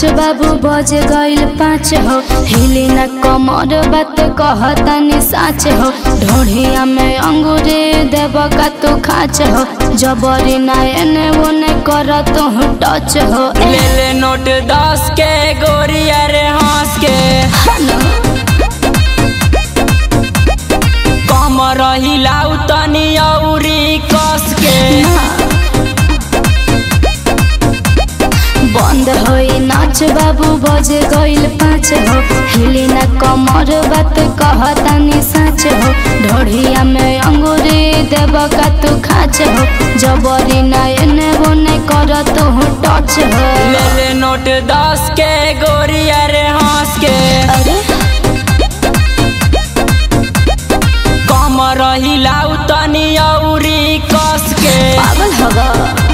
बाबू बज गइल पाँच हो हिली न कमर बात कहतनी साच हो ढोढ़िया में अंगूरे देव का तू खाच हो जबरी ना एने ओने कर तू टच हो ले ले नोट दस के गोरिया रे हंस के कम रही लाउ तनी औरी कस के बंद होई नाच बाबू बज गइल पाँच हो हिली न कमर बात कहतनी साच हो ढोढ़िया में अंगूरे देव का तू खाच हो जबरी ना एने ओने कर तू टच हो ले ले नोट दस के गोरिया रे हंस के अरे कम रही लाउ तनी औरी कस के पागल होगा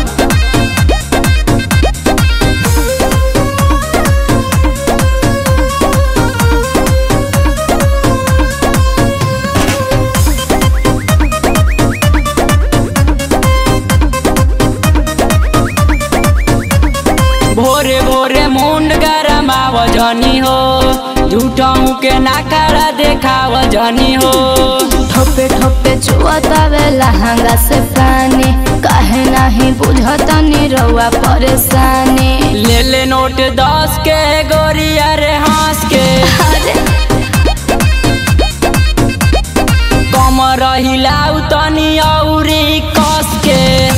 भोरे भोरे मुंड गरमाव जनी हो झूठाऊ के नाकारा देखाव जनी हो ठोपे ठोपे चुअतावे लहंगा से पानी काहे नहीं बुझतनी रउआ परेशानी ले ले नोट दस के गोरिया रे हंस के अरे कम रही लाउ तनी औरी कस के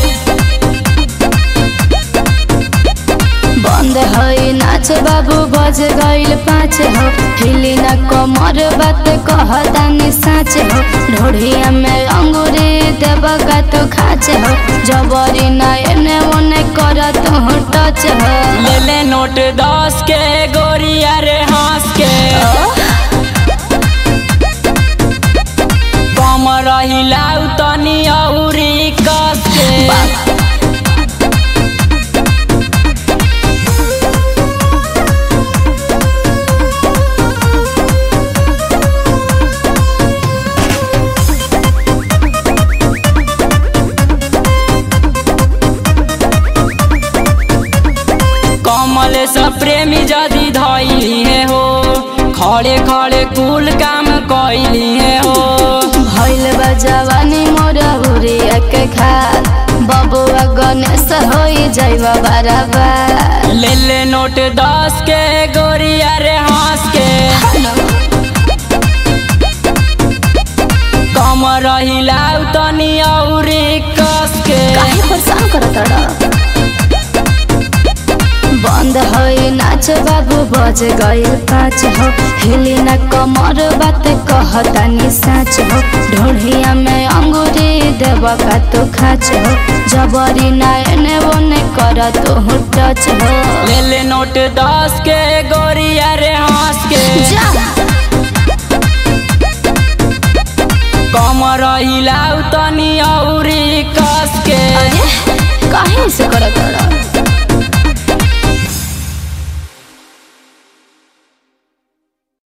बंद होई नाच बाबू बज गइल पाँच हो हिली न कमर बात कहतानी साच हो ढोढ़िया में अंगूरी देव का तू खाच हो जबरी न एने ओने कर तू टच हो ले ले नोट दस के गोरिया रे हंस के कम रही लाउ तनी औरी कस के कमल से प्रेमी जदि धैली है हो खड़े खड़े कुल काम कैली है हो भइल बा जवानी मोर हुरिया के खाल बबुआ गणेश होई जाइब बराबर ले ले नोट दस के गोरिया रे हंस के कम रही लाउ तनी औरी कस के काहे परेशान करत रह बंद होई नाच बाबू बज गइल पाँच हो हिली न कमर बात कहतानी साच हो ढोढ़िया में अंगूरी देव का तू खाच हो जबरी ना एने ओने कर तू टच हो ले ले नोट दस के गोरिया रे हंस के जा कम रही लाउ तनी औरी कस के अरे काहे से करत रह